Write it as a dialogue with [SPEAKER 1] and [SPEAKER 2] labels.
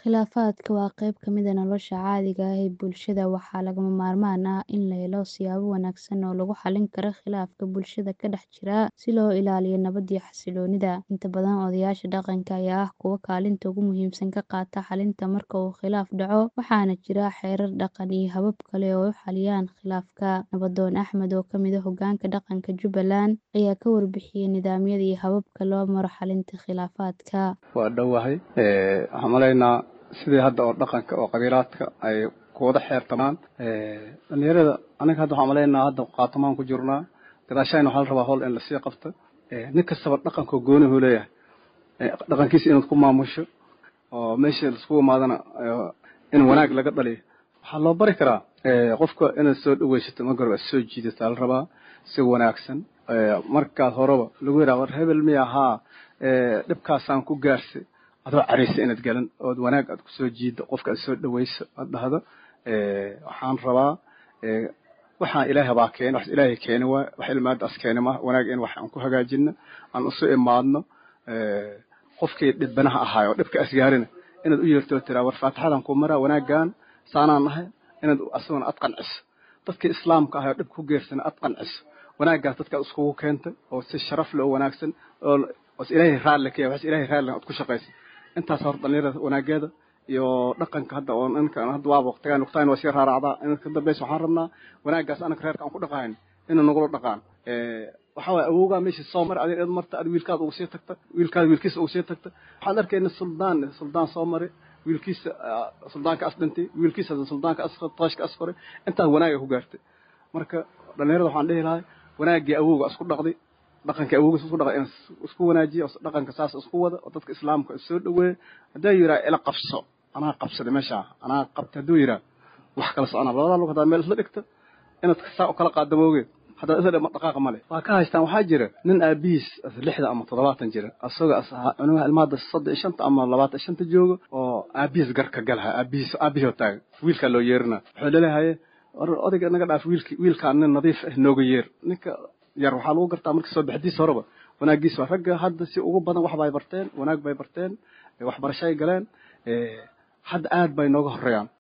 [SPEAKER 1] Khilaafaadka waa qayb ka mid ah nolosha caadiga ah ee bulshada waxaana lagama maarmaan ah in la helo siyaabo wanaagsan oo lagu xallin karo khilaafka bulshada ka dhex jira si loo ilaaliyo nabadda iyo xasilloonida. Inta badan odayaasha dhaqanka ayaa ah kuwa kaalinta ugu muhiimsan ka qaata xallinta marka uu khilaaf dhaco, waxaana jira xeerar dhaqan iyo habab kale oo ay u xalliyaan khilaafka. Nabadoon Axmed oo ka mid ah hoggaanka dhaqanka Jubbaland ayaa ka warbixiyay nidaamyada iyo hababka loo maro xallinta khilaafaadka.
[SPEAKER 2] Waa dhowahay waxaan maleynaa sidii hadda oo dhaqanka oo qabiilaadka ay kuwada xeertamaan dhalinyarada aniga hadda waxaan maleynaa hadda qaatamaan ku jirnaa gadaashayna waxaa la rabaa howl in lasii qabto nin kastaba dhaqankoo goonihu leeyahay dhaqankiisa inaad ku maamusho oo meesha laiskugu imaadana in wanaag laga dhaliyo waxaa loo bari karaa qofka inaad soo dhaweysato marka hore aad soo jiidataa la rabaa si wanaagsan markaad horeba lagu yidhaha war hebel miya haa dhibkaasaan ku gaarsi adoo caraysa inaad galan ood wanaag aad kusoo jiiddo qofka aad soo dhaweyso aad dhahdo waxaan rabaa waxaan ilaahay baa keena wax ilaahay keeni waay wax ilmaadaas keeni ma wanaag in wax aan ku hagaajino aan isu imaadno qofkii dhibanaha ahaayo dhibka asgaarina inaad u yeerto oo tiraa war faatixadan ku maraa wanaaggan saanaan nahay inaad asaguna aad qanciso dadkii islaamka ahay oo dhibka ku geersana aad qanciso wanaaggaas dadkaad iskugu keentay oo si sharaf leh oo wanaagsan oo os ilaahay raalli ka yahay wax ilaahay raalli aad ku shaqaysa intaas hor dhalinyarada wanaageeda iyo dhaqanka hadda oo ninka hadda waa waqtigaan waqtigaan waa sii raaracdaa in ka dambaysa waxaan rabnaa wanaaggaas anaka reerka aan ku dhaqahayn inuu nagula dhaqaan waxaa waye awowgaa meesha soo mari adiga id marta ad wiilkaada ugu sii tagta wiilkaada wiilkiisa ugu sii tagta waxaan arkayna suldaan suldaan soo mari wiilkiisa suldaanka as dhintay wiilkiisa suldaanka as tooshka as koray intaas wanaaga ku gaartay marka dhalinyarada waxaan dhihi lahay wanaaggii awowga isku dhaqday dhaqanka awowgiis isku dhaqay in isku wanaajiya dhaqanka saas isku wada oo dadka islaamka soo dhaweeya hadduu yidhaha ila qabso anaa qabsaday meesha anaa qabtay hadduu yidhaha wax kala soconaa labadaa lug haddaad meel isla dhigto inaad saa u kala qaadda moogeed haddaad isla dhigma dhaqaaqa male waa ka haystaan waxaa jira nin aabihiis lixda ama toddobaatan jira asagoo cunuga ilmaada soddon iyo shanta ama labaatan shanta jooga oo aabihiis garka galaha aabihiis aabihii taaga wiilkaa loo yeerina wuxuu leleehaye odayga naga dhaaf wiilki wiilkaan nin nadiif ah nooga yeer ninka yar waxaa lagu gartaa marka soo baxdiisa horeba wanaagiisa waa ragga hadda si ugu badan wax bay barteen wanaag bay barteen waxbarashay galeen hadda aad bay nooga horeeyaan